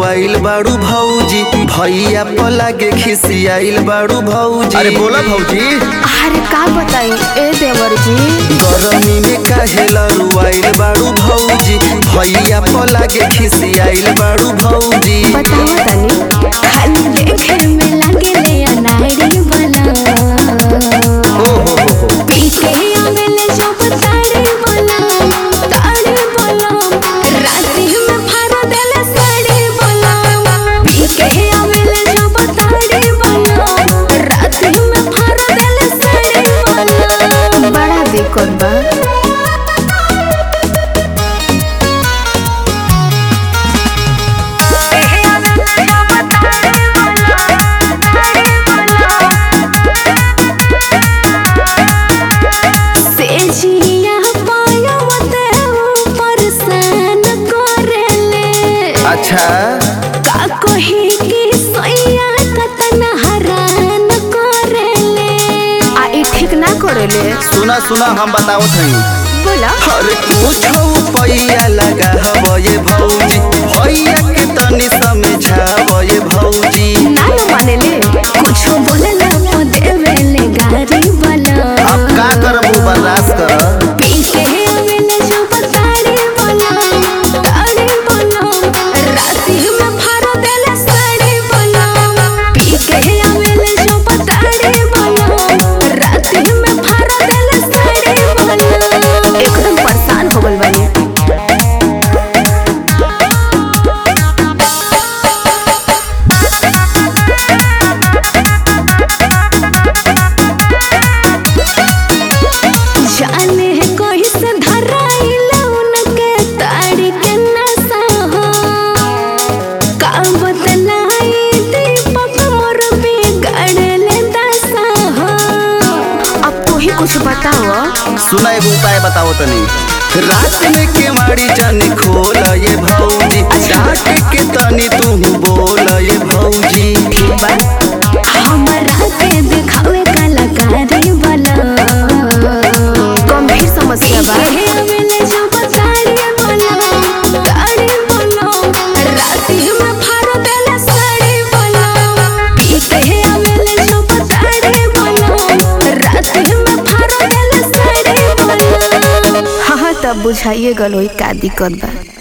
लरुआइल बाड़ू भौजी भैया पला के खिसियाइल बाड़ू भौजी अरे बोला भौजी अरे का बताई ए देवर जी गरमी में काहे लरुआइल बाड़ू भौजी भैया पला के खिसियाइल बाड़ू भौजी बताओ तनी खाली देखे में लगले अनाड़ी बना ओ हो हो हो पीके आवेले जब ताड़ी बना ताड़ी बना राती में फाड़ देले साड़ी बना पीके आवेले जब ताड़ी बना राती में फाड़ देले साड़ी बना बड़ा दिक्कत बा से जिया पायो ते ऊपर सन करेले अच्छा का कही कि सैया कतन हरान करेले आ ई ठीक ना करेले सुना सुना हम बताओ थई बोला अरे कुछ पैया लगा हवे भौजी भैया के तनी समझावे भौजी ना न मानेले कुछ बोले ना तो देवेले गारी बना अब का करबू बर्दाश्त कर पीके आवेले जब ताड़ी बना ताड़ी बना राती में फाड़ देले साड़ी बना पीके आवेले जब ताड़ी बना राती में फाड़ देले साड़ी बना एकदम परेशान हो गइल बानी जाने कैसे धराइल उनके ताड़ी के नशा हो का बतलाई दीपक मोर बिगड़ले दशा हो अब तू ही कुछ बताओ सुना एगो उपाय बताओ तनी रात में केवाड़ी जानी खोल ये भौजी डांट के तनी तू बोल ये भौजी ठीक बा हमरा के दिखावे कलाकारी वाला गंभीर समस्या बा आवेले जब ताड़ी बोलो ताड़ी बोलो राती में फाड़ देले साड़ी बोलो पीके आवेले जब ताड़ी बोलो राती में फाड़ देले साड़ी बोलो हाँ हाँ तब बुझाइए गल होई का दिक्कत बा